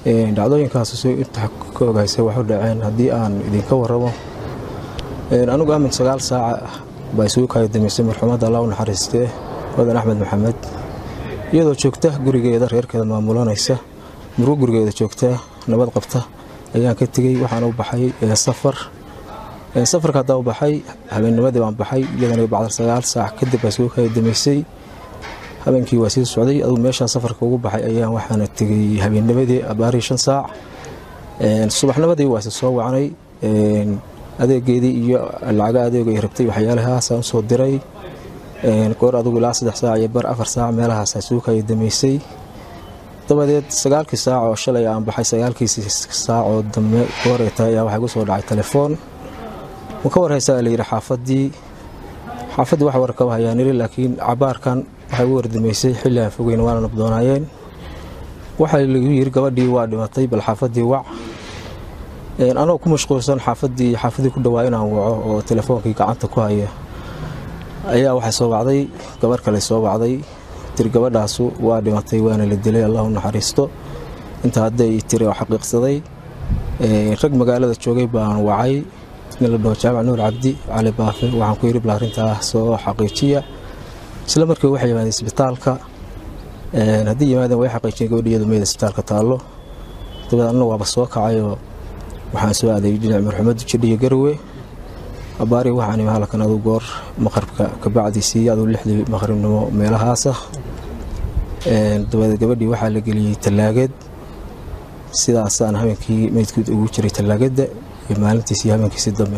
dhacdooyinkaas si inta ka ogaysa waxu dhaceen haddii aan idinka waramo anigu amin sagaal saaca baa isugu kala damaysay marxuumadda allah u naxariistee wadan axmed maxamed iyadoo joogta gurigeeda reerkeeda maamulanaysa murugo gurigeeda joogta nabad qabta ayaan ka tegey waxaana u baxay safar safarka haddaa u baxay habeennimadii baan baxay iyadana bacdar sagaal saac kadib baa isugu kala damaysay habeenkii waa sii socday adugu meeshaa safarka ugu baxay ayaan waxaana tegey habeennimadii abaarii shan saac subaxnimadii waa isa soo wacnay adeegeedii iyo lacaga adeego ay rabtay waxyaalahaasaan usoo diray goor adugu ilaa saddex saac iyo bar afar saac meelahaas isugu kala damaysay dabadeed sagaalkii saac oo shalay aan baxay sagaalkiisi saac oo dambe goorey tahay ayaa waxaa igu soo dhacay telefoon ma ka warhaysaa la yidhi xaafadii xaafaddii wax warkaba hayaan iri laakiin cabaarkan waxay ugu wardamaysay xilli aan fogeyn waana nabdoonaayeen waxaa lagu yiri gabadhii waa dhimatay bal xaafaddii wac anoo ku mashquulsan xaafadii xaafadii ku dhawaa inaan waco oo telefoonkii gacanta ku haya ayaa waxay soo wacday gabar kale soo wacday tiri gabadhaasu waa dhimatay waana la dilay allahu naxariisto inta hadday tiri oo xaqiiqsaday rag magaalada joogay baan wacay nin la dhaho jaamac nuur cabdi cali baafe waxaan ku yidhi bal arrintaa soo xaqiijiya isla markii waxay yimaadeen isbitaalka haddii yimaadeen way xaqiijiyeen gabadhi iyadu meeda isbitaalka taallo dabeed anna waaba soo kacayoo waxaan soo aaday dhinac marxumaddu jidhiyo garwe abaari waxaan imi halkan adu goor maqribka kabacdiisii aduu lixdii maqribnimo meelahaasa dabadeed gabadhii waxaa la geliyey tallaagad sidaasaan habeenkii meydkood ugu jiray tallaagadda iyo maalintiisii habeenkiisi dambe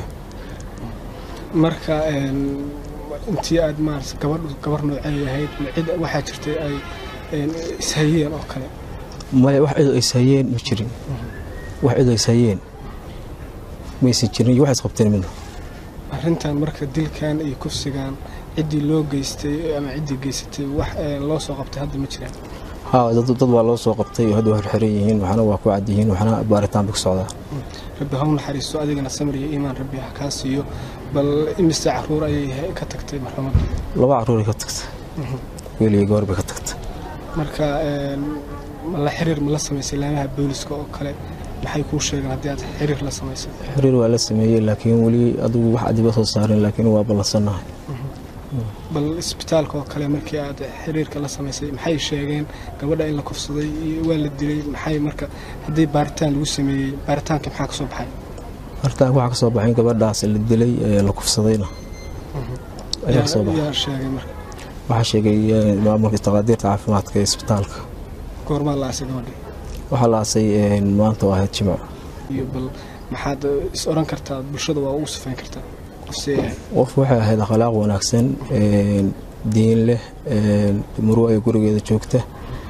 marka intii aad maarata gabadhu gabar noocay ahayd cid waxaa jirtay ay ishayeen oo kale maya wax cidoo ishayeen ma jirin wax cidoo ishayeen maysan jirin iyo wax isqabteen midna arrintan marka dilkan iyo kufsigan ciddii loo geystay ama ciddii geysatay wax loo soo qabtay hadda ma jiraan haa dad waa loo soo qabtay oo hadda waa xirxiran yihiin waxna waa ku cad yihiin waxna baaritaan bay ku socdaa rabbi ha u naxariisto adigana samir iyo iimaan rabbi ha kaa siiyo bal imise caruur ayay ka tagtay marxumadda laba caruuray ka tagtay weliga goor bay ka tagtay marka ma la xiriir ma la samaysay laamaha booliska oo kale maxay kuu sheegeen haddii aad xiriir la samaysay xiriir waa la sameeyey laakiin weli adigu wax adiba soo saarin laakiin waa ballansannahay bal isbitaalka oo kale markii aad xiriirka la samaysay maxay sheegeen gabadha in la kufsaday iyo waa la dilay maxay marka haddii baaritaan lagu sameeyey baaritaanka maxaa ka soo baxay baaritaanka waxaa ka soo baxay gabadhaas la dilay ee la kufsadayna ayaa ka soo baxay yaa sheegay marka waxaa sheegay maamulka taqaadiirta caafimaadka ee isbitaalka goormaa la aasay gabadhii waxaa la aasay maanta oo ahayd jimco iyo bal maxaad is oran kartaa bulshada waa ugu sifayn kartaa qof waxay ahayd akhlaaq wanaagsan diin leh muruo ay gurigeeda joogta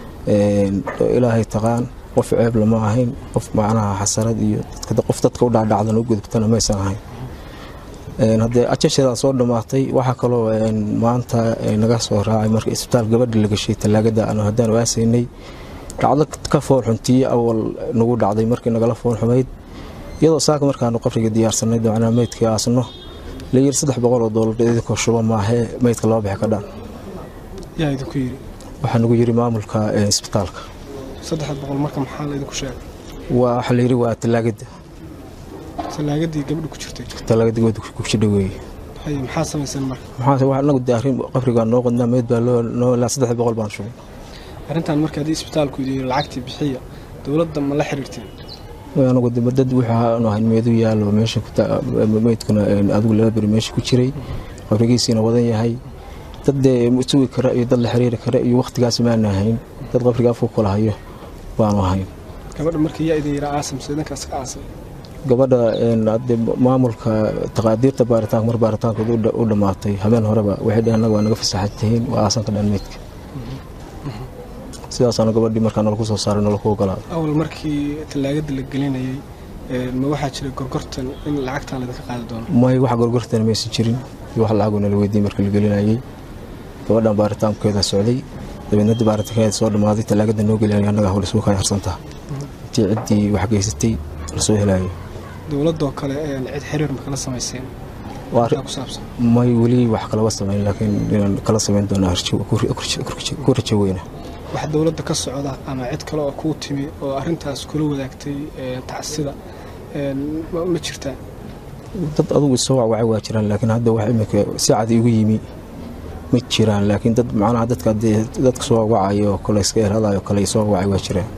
ilaahay taqaan qof ceeb lama ahayn qof macnaha xasarad iyo qof dadka u dhacdhacdan u gudubtana maysan ahayn haddee ajashadaa soo dhammaatay waxaa kaloo maanta naga soo raacay marka isbitaal gabadha la gashay tallaagada aanu haddaan waasaynay dhacdo ka fool xuntiye awal nagu dhacday markii nagala fool xumayd iyadoo saaka markaanu qabriga diyaarsanay macnaha meydkii aasno la yiri saddex boqol oo doolar idinkoo shuba maahee meydka laba bixi ka dhan yaa idinku yidhi waxaa nagu yiri maamulka isbitaalka saddex boqol marka maxaa la idinku sheegay waa waxaa la yiri waa tallaagada tallaagadii gabadha ku jirtay tallaagada gabadha ku jidha weeye haye maxaa samayseen marka maxaa wax anagu daarin qabrigaa noo qodnaa meyd baa loo noo ilaa saddex boqol baan shubay arrintan marka haddii isbitaalku yidhi lacagtii bixiya dowladda ma la xiriirteen anagu dad wuxuu ahayn meedu yaalo meesha meydkuna adigu laba beri meesha ku jiray qabrigiisiina wadan yahay dad dee sugi kara iyo dad la xiriiri kara iyo wakhtigaas maana ahayn dad qabriga afku kula hayo baanu ahayn gabadha markii yaa idin yiraa aasamse idinkaas ka aasay gabadha maamulka taqaadiirta baaritaanka mar baaritaankooda u dhammaatay habeen horeba waxay dhaheen annaga waa naga fasaxan tihiin waa aasan ka dhan meydka sidaasaana gabadhii markaa nalaku soo saaray nalaku ogolaaday awal markii tallaagada la gelinayay ma waxaa jira gorgortan in lacagtan laydinka qaadi doono may wax gorgortana maysan jirin iyo wax lacagoo nala weydiiyey markii la gelinayay gabadhan baaritaankeeda socday dabeedna baaritaankeeda soo dhammaaday tallaagada noo gelinaya annaga hawla suu kala harsantaa intii ciddii wax geysatay lasoo helayo dowladoo kale cid xiriir ma kala samayseen ku saabsan may weli wax kalaba samayn laakiin inaan kala samayn doonaa ku rajo weyna wax dowladda ka socda ama cid kale oo kuu timi oo arrintaas kula wadaagtay tacsida ma jirtaa dad adugu isoo wacwacay waa jiraan laakiin hadda wax imika si cad igu yimi ma jiraan laakiin dad macnaha dadka dadka soo wacwacayo oo kale iska erhadayo kale isoo wacay waa jiraan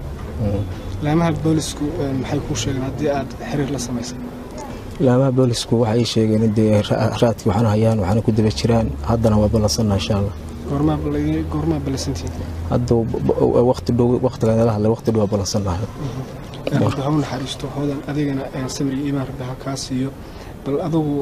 laamaha boolisku maxay kuu sheegeen haddii aad xiriir la samaysay laamaha boolisku waxay ii sheegeen in dee raadkii waxaana hayaan waxaana ku daba jiraan haddana waa ballansanna insha allah goormaa ballansantiin hadda waqti dhow waqtigan la hadlay waqti dhow waa ballansannahay rabbi ha u naxariisto hoodan adigana samir iyo iimaan rabbi ha kaa siiyo bal adugu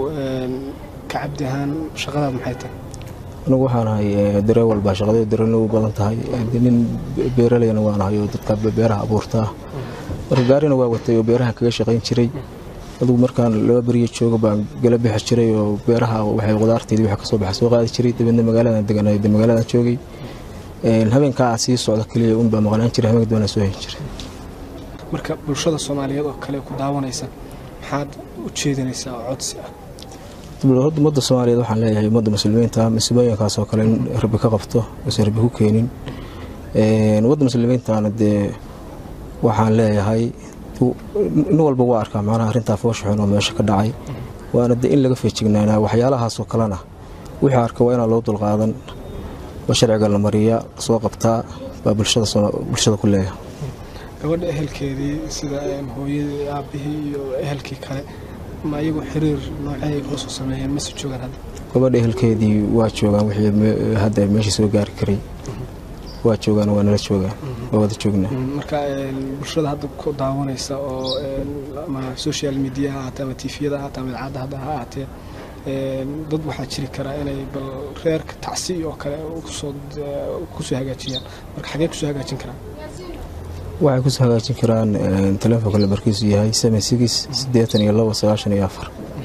ka cabdi ahaan shaqadaad maxay tahay anigu waxaan ahay dareewal baa shaqadee dareena u badan tahay nin beeraleyna waan ahay oo dadka beeraha abuurtaa marka gaarina waa watay oo beerahan kaga shaqayn jiray adugu markaan laba beriyo jooga baan gala bixi jiray oo beeraha waxay qudaarteedii waxa kasoo baxa soo qaadi jiray dabeedna magaaladan deganay magaaladan joogay habeenkaa aan sii socdo keliya unbaa maqnaan jiray habeenka doonaa soo heli jiray marka bulshada soomaaliyeed oo kale ku daawanaysa maxaad u jeedinaysaa oo codsi ah ummadda soomaaliyeed waxaan leeyahay ummadda muslimiinta masiibooyinkaas oo kale in rabbi ka qabto uusan rabbi ku keenin ummadda muslimiintana dee waxaan leeyahay nin walba waa arkaa macnaha arrintaa foosha xun oo meesha ka dhacay waana dee in laga feejignaanaa waxyaalahaasoo kalena wixii arka waa inaan loo dulqaadan oo sharciga la mariya soo qabtaa baa bulshada ku leeyahay gabadha ehelkeedii sida hooyadii aabihii iyo ehelkii kale ma iyagu xiriir noocay kula soo sameeyeen mase joogaan hadda gabadha ehelkeedii waa joogaan wixii hadda meeshii soo gaari karay waa joogaan waa nala joogaan waa wada joognaa marka bulshada hadda ku daawanaysa oo ama social media ha ahaatee ama tifiyada ha ahaatee ama idaacadda hadda ha ahaatee dad waxaa jiri karaa inay bal reerka tacsi oo kale kusoo kusoo hagaajiyaan marka xagee kusoo hagaajin karaan waxay kusoo hagaajin karaan telefoonka lambarkiisu yahay seven six siddeetan iyo labo sagaashan iyo afar